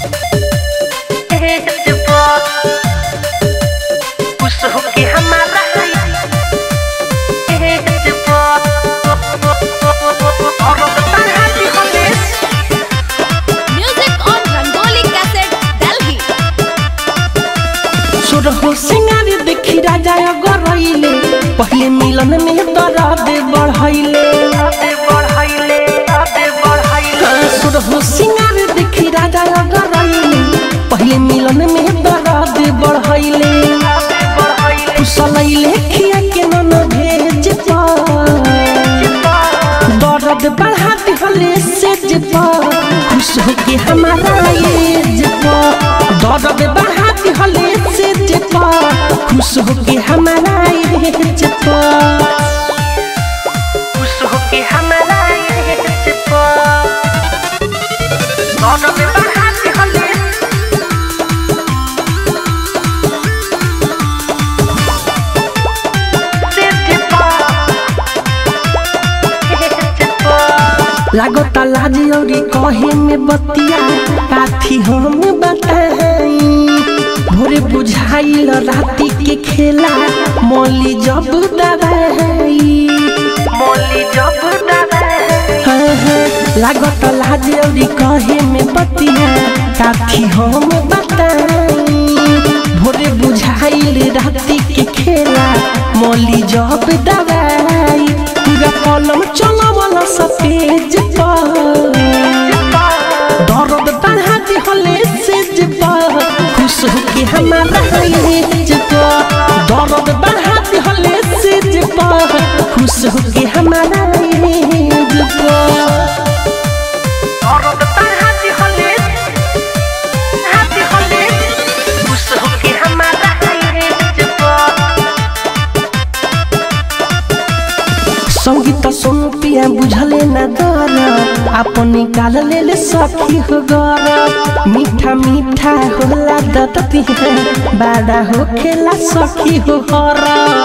Music on Rangoli Cassette, Delhi. सुरहो सिंगार देखी राजा गरैले पहले मिलन में दर्द बढ़ैले सुरहो सिंगार देखी राजा गरैले पहले मिलन में दर्द बढ़ैले कुशलैले खिया के नन भेज पा दर्द बढ़ा दिहले से जपा खुश होके हमारा ये जपा दर्द बढ़ा दिहले से जपा खुश होके हमारा ये जपा खुश होके हमारा ये जपा दर्द बढ़ा दिहले से जपा लागता लाज औरी कहे में बतिया काथी हम बताई भोरे बुझाइल राती के खेला मोली जब दबाई मोली जब हाँ हाँ लागता लाज औरी कहे में बतिया काथी हम बताई भोरे बुझाइल राती के खेला मोली जब दबाई पूरा कलम चलवल सफेज पर दर्द बढ़ा दिहले से जबा खुश होके हमारा ये जबा दर्द बढ़ा दिहले से जबा खुश होके हमारा ये जबा दर्द बढ़ा दिहले दिहले खुश होके हमारा ये जबा संगीत सुन पिया बुझले न दर अपन निकाल ले ले सखी हो गर मीठा मीठा होला दतती है बाड़ा हो खेला सखी हो हर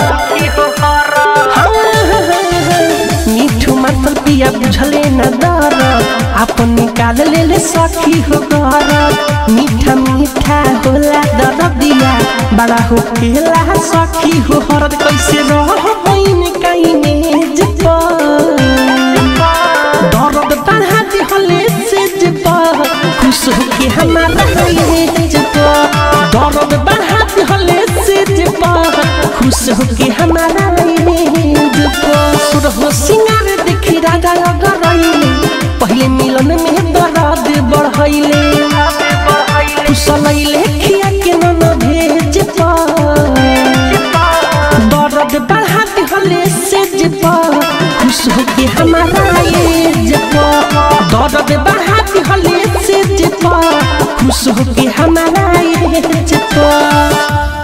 हाँ, हाँ, हाँ, मीठू मतल पिया बुझले न दर अपन निकाल ले ले सखी हो गर मीठा मीठा होला दर दिया बड़ा हो खेला सखी हो हरद कैसे रह बइन कहीं मेज पर दर्द बढ़ा दिहले से जबा खुश होके हमारा ये जबा दर्द बढ़ा दिहले से जबा खुश होके हमारा ये जबा सुरहो सिंगार देखी राजा गरैले पहले मिलन में दर्द बढ़ैले कुशलैले खिया के नन भेज पा दर्द बढ़ा दिहले से जपा खुश होके हमारा ये जपा दर्द बढ़ा दिहले से जपा खुश होके हमारा ये जपा